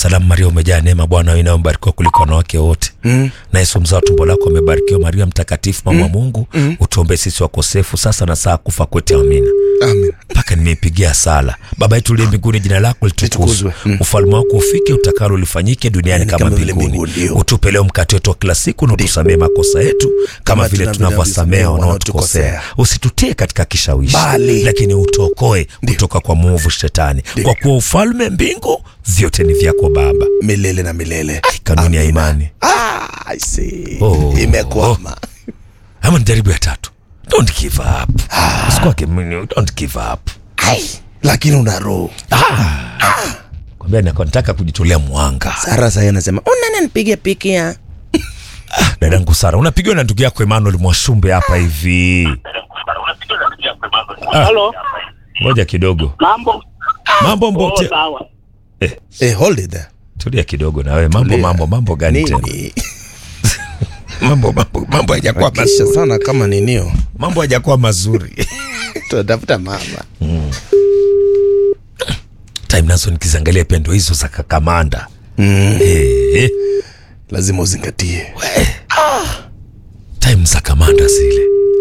salamu Maria, umejaa neema, Bwana wewe unayembarikiwa kuliko wanawake wote Mm. na Yesu mzao wa tumbo lako amebarikiwa. Maria mtakatifu, mama wa Mungu, utuombee sisi wakosefu sasa na saa kufa kwetu. Amina. Amen. mpaka nimeipigia sala. Baba yetu uliye mbinguni, jina lako litukuzwe, Litukuzwe. Mm. ufalme wako ufike, utakalo lifanyike duniani Yaani kama kama vile mbinguni. mbinguni, ndio. Utupe leo mkate wetu wa kila siku, na utusamee makosa yetu kama Kama vile tunavyo- tunavyowasamea tunavyowasamea wanaotukosea, wanaotukosea. usitutie katika kishawishi, Bali. lakini utuokoe kutoka kwa mwovu Shetani, kwa kuwa ufalme, mbingu, vyote ni vyako Baba. Milele na milele. Ai, kanuni ya Amina. imani Ah, I see. Oh. Imekwama. ama ni jaribu ya tatu. Don't give up, usikwake mwenyewe, don't give up. Ai, lakini una roho. Kwambia nako nataka kujitolea mwanga. Sara sasa anasema, "Unani nipige piki ya?" Dadangu Sara, unapigiwa na ndugu yako Emmanuel Mwashumbe hapa hivi. Ah. Halo, Ngoja kidogo, mambo mambo oh, mbote. sawa. Eh, hold it there. Tulia kidogo na wewe, mambo Tulia. mambo mambo gani tena? Nini? Mambo mambo mambo hajakuwa Kisha mazuri, sana kama ninio. mambo hajakuwa mazuri. Tunatafuta mama. Time nazo nikiziangalia pia ndo hizo za kakamanda. Mm. Eh, eh, Lazima uzingatie. time za kamanda zile.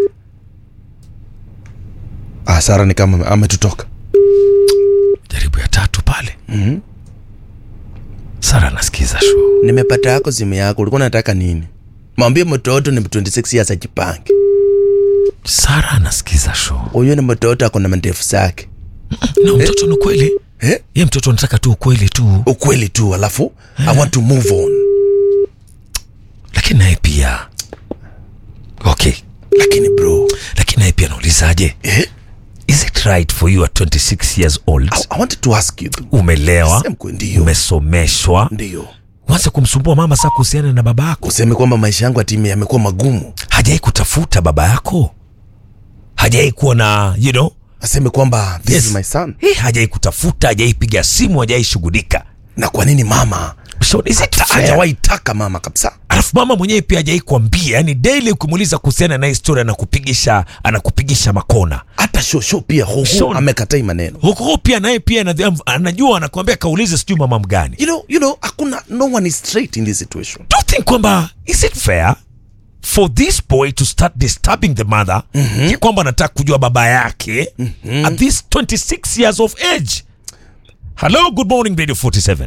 Ah, Sara ni kama ametutoka. Jaribu ya tatu pale. Mhm. Sara anasikiza show. Nimepata yako simu yako. Ulikuwa unataka nini? Mwambie mtoto ni 26 years ajipange. Sara anasikiza show. Huyo ni mtoto ako na mandefu zake. Na mtoto ni kweli. Eh? Ye mtoto anataka tu ukweli tu. Ukweli tu alafu I want to move on. Lakini naye pia. Okay. Lakini bro, Lakini naye pia naulizaje? eh? Is it right for you at 26 years old? I, I wanted to ask you. Umelewa, Sema kweli ndio. umesomeshwa, Ndio. uanze kumsumbua mama saa kuhusiana na baba yako. Useme kwamba maisha yangu ati yamekuwa magumu. Hajai kutafuta baba yako, hajai kuwa na you know, Aseme kwamba this Yes. is my son. eh, hajai kutafuta, hajai piga simu, hajai shughulika. Na kwa nini mama? So, is it fair? Hajawahi taka mama kabisa. Alafu mama mwenyewe pia hajai kuambia, yani daily ukimuuliza kuhusiana na historia anakupigisha anakupigisha makona Hata shosho pia hoho Shon. amekatai maneno. huko pia naye pia anadhi- anajua anakuambia kaulize sijui mama mgani. You know, you know, hakuna no one is straight in this situation. do you think kwamba is it fair for this boy to start disturbing the mother mm-hmm. kwamba anataka kujua baba yake mm-hmm. at this 26 years of age hello good morning radio 47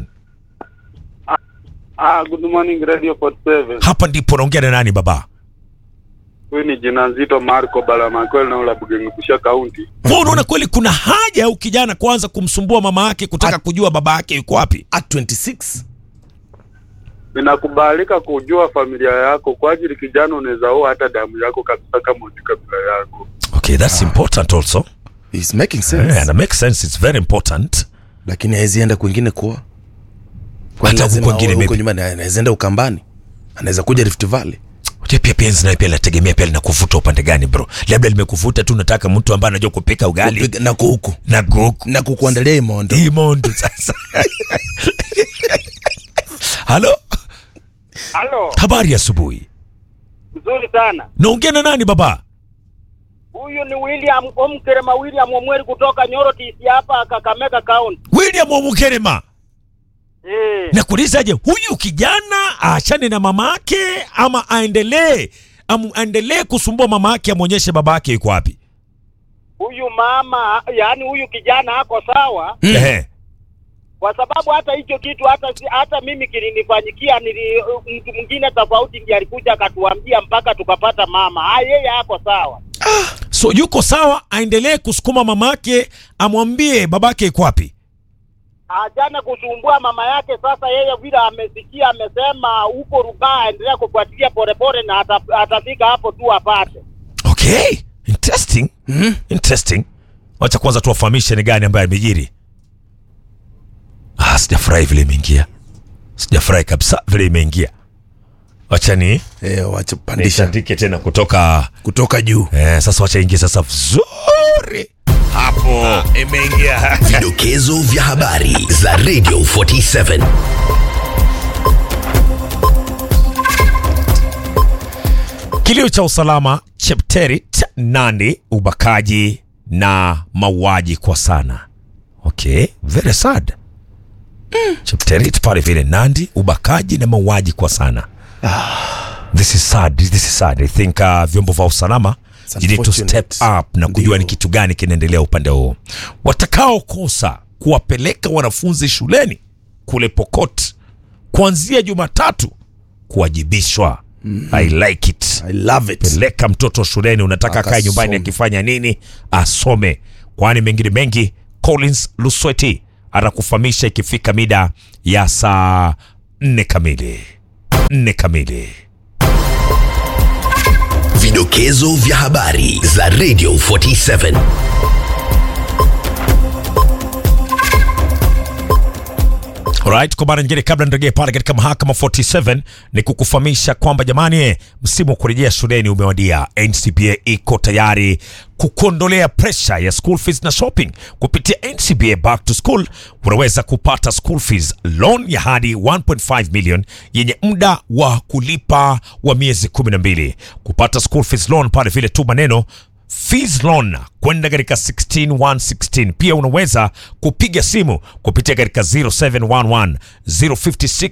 Ah, good morning Radio 47. hapa ndipo naongea na nani baba Huyu ni jina nzito Marco Balamakweli na ula Bugengukusha County. Wewe unaona kweli kuna haja au kijana kwanza kumsumbua mama yake kutaka kujua baba yake yuko wapi At 26, Inakubalika kujua familia yako kwa ajili kijana unaweza oa hata damu yako kabisa kama uji kabila yako. okay that's important also he's making sense. yeah, and it makes sense it's very important Lakini hawezi enda kwingine kuoa. Kwani Hata lazima huko kwingine aoe huko maybe. nyumbani anaweza enda Ukambani. Anaweza kuja Rift Valley. Unajua pia penzi nayo pia linategemea pia linakuvuta upande gani bro labda limekuvuta tu nataka mtu ambaye anajua kupika ugali Kupiga- na kuku. na goku Na kukuandalia imondo. hii mondo sasa halo Halo, habari ya asubuhi nzuri sana. naongea na nani baba Huyu ni William Omkerema William Omweri kutoka Nyoro TC hapa Kakamega County. william wamukerema Eh, nakuulizaje huyu kijana aachane na mama yake ama aendelee am- aendelee kusumbua mama yake amwonyeshe baba yake yuko wapi huyu mama, yaani huyu kijana ako sawa Ehe. kwa sababu hata hicho kitu hata si- hata mimi kilinifanyikia, nili mtu mwingine tofauti ndiye alikuja akatuambia mpaka tukapata mama. Ah, yeye ako sawa. so yuko sawa aendelee kusukuma mama yake amwambie baba yake yuko wapi Ajana kusumbua mama yake. Sasa yeye vile amesikia, amesema huko rubaa, aendelea kufuatilia polepole na ata, atafika hapo tu apate. okay interesting Mhm. interesting wacha kwanza tuwafahamishe ni gani ambaye amejiri ah, sijafurahi vile imeingia sijafurahi kabisa vile imeingia wacha ni Eh, wacha pandisha nishandike tena kutoka kutoka juu. eh, sasa wacha ingie sasa vizuri hapo imeingia Vidokezo vya habari za Radio 47. kilio cha usalama chepterit nandi ubakaji na mauaji kwa sana okay very sad Chepterit pale vile Nandi, ubakaji na mauaji kwa sana. This is sad. This is sad. I think uh, vyombo vya usalama It's you need to step unfortunate. up na kujua Ndio. ni kitu gani kinaendelea upande huo. Watakaokosa kuwapeleka wanafunzi shuleni kule Pokot kuanzia Jumatatu kuwajibishwa. I like it. I love it. Peleka mtoto shuleni, unataka kae nyumbani Akasome. akifanya nini? Asome, kwani mengine mengi. Collins Lusweti atakufahamisha ikifika mida ya saa nne kamili. Nne kamili. Vidokezo vya habari za Radio 47. Alright, kwa mara nyingine kabla nirejee pale katika mahakama 47 ni kukufahamisha kwamba jamani, eh, msimu wa kurejea shuleni umewadia. NCBA iko tayari kukuondolea presha ya school fees na shopping kupitia NCBA Back to School. Unaweza kupata school fees loan ya hadi 1.5 million yenye muda wa kulipa wa miezi 12. Kupata school fees loan pale vile tu maneno Fees loan kwenda katika 16116. Pia unaweza kupiga simu kupitia katika 0711 056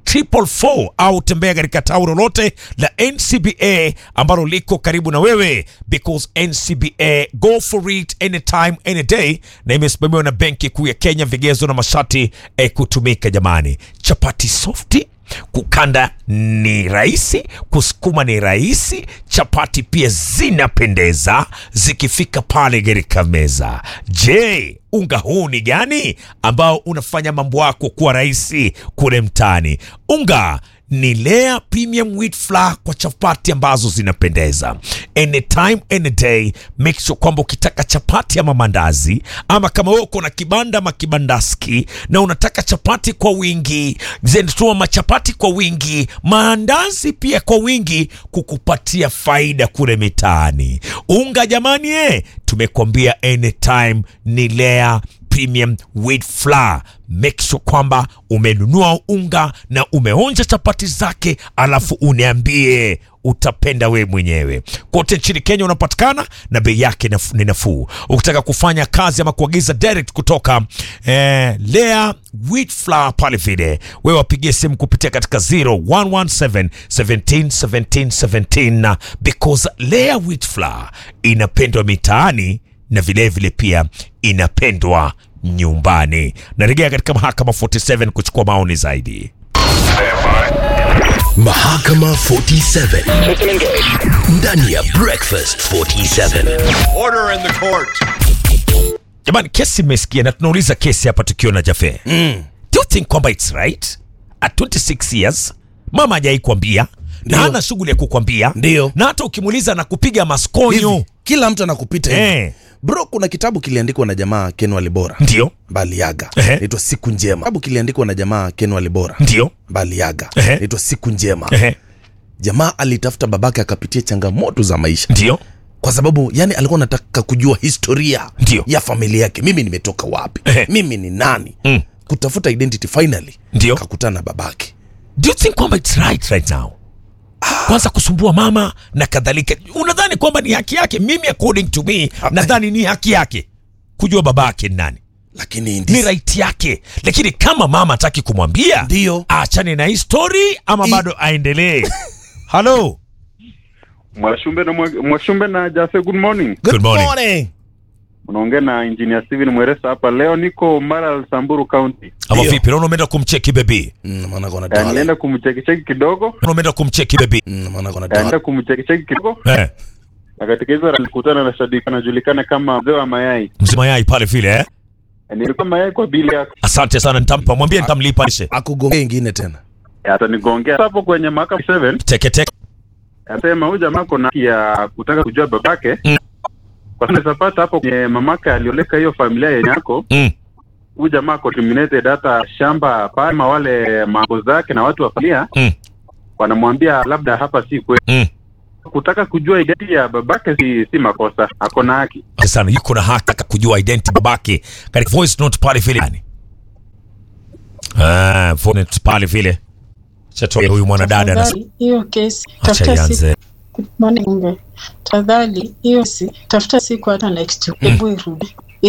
444 au tembea katika tawi lolote la NCBA ambalo liko karibu na wewe, because NCBA go for it anytime any day, na imesimamiwa na Benki Kuu ya Kenya. Vigezo na masharti eh, kutumika. Jamani, chapati softi kukanda ni rahisi, kusukuma ni rahisi, chapati pia zinapendeza zikifika pale katika meza. Je, unga huu ni gani ambao unafanya mambo yako kuwa rahisi kule mtaani? Unga ni Lea Premium Wheat Flour kwa chapati ambazo zinapendeza anytime any day. Make sure kwamba ukitaka chapati ama mandazi ama kama wewe uko na kibanda ama kibandaski na unataka chapati kwa wingi, zenituma machapati kwa wingi, maandazi pia kwa wingi, kukupatia faida kule mitaani. Unga jamani, eh, tumekwambia anytime ni Lea Premium Wheat Flour. Make sure kwamba umenunua unga na umeonja chapati zake, alafu uniambie utapenda we mwenyewe. Kote nchini Kenya unapatikana na bei yake naf- ni nafuu. Ukitaka kufanya kazi ama kuagiza direct kutoka eh, Lea Wheat Flour pale vile, wewe wapigie simu kupitia katika 0117 17 17 17 because Lea Wheat Flour inapendwa mitaani na vilevile vile pia inapendwa nyumbani. Narejea katika mahakama 47 kuchukua maoni zaidi. Mahakama 47. Ndani ya Breakfast 47. Order in the court. Jamani, kesi imesikia na tunauliza kesi hapa tukiwa na Jafe. Mm. Do you think kwamba it's right at 26 years mama hajai kuambia na Ndio. hana shughuli ya kukwambia, Ndio. na hata ukimuuliza na kupiga maskonyo Hivi, kila mtu anakupita hivi. Eh. Bro, kuna kitabu kiliandikwa na jamaa Ken Walibora ndio Baliaga, Ehe. naitwa Siku Njema. Kitabu kiliandikwa na jamaa Ken Walibora ndio Baliaga, Ehe. naitwa Siku Njema. ehe, Jamaa alitafuta babake akapitia changamoto za maisha, ndio kwa sababu yani alikuwa anataka kujua historia Ndio. ya familia yake, mimi nimetoka wapi, Ehe. mimi ni nani, Mm. kutafuta identity. Finally Ndio. akakutana na babake. do you think kwamba it's right right now kwanza kusumbua mama na kadhalika unadhani kwamba ni haki yake mimi according to me nadhani ni haki yake kujua baba yake ni nani Lakini ni ndis- right yake lakini kama mama hataki kumwambia Ndio. aachane na hii story ama I- bado aendelee halo Mwashumbe na Mwa- Mwashumbe na Jase, good morning. Good morning. Unaongea na engineer Steven Mweresa hapa. Leo niko Maral, Samburu County. ama Ndio. vipi naona umeenda kumcheki bebi Mm, maana kona Eh, dola. Nilienda kumchekicheki kidogo, naona umeenda kumcheki bebi Mm, maana kona Eh, nilienda dola. kumchekicheki kidogo, eh, na katika hizo alikutana na shabiki anajulikana kama mzee wa mayai. mzima yai pale vile eh? Eh, Nilikuwa mayai kwa bili yako, asante sana nitampa mwambie nitamlipa lishe Akugongea ingine tena. Eh, atanigongea hapo kwenye mahakama 7 teketeke Anasema huyu jamaa kuna haki ya kutaka kujua babake Mm. kwa sababu zapata hapo kwenye mamake alioleka hiyo familia yenye yako mm. huyu jamaa ako terminated hata shamba pama wale mambo zake na watu wa familia Mm. wanamwambia labda hapa si kweli. Mm. Kutaka kujua idadi ya babake si, si makosa, ako na haki. Asante sana yuko na haki ya kujua identity babake katika voice note pale vile yani. Ah, voice note pale vile chatoa huyu mwanadada na Tafadhali, hiyo kesi acha tafuta siku ianze Good morning, Mbe. Tafadhali hiyo si tafuta siku hata next week. Hebu irudi.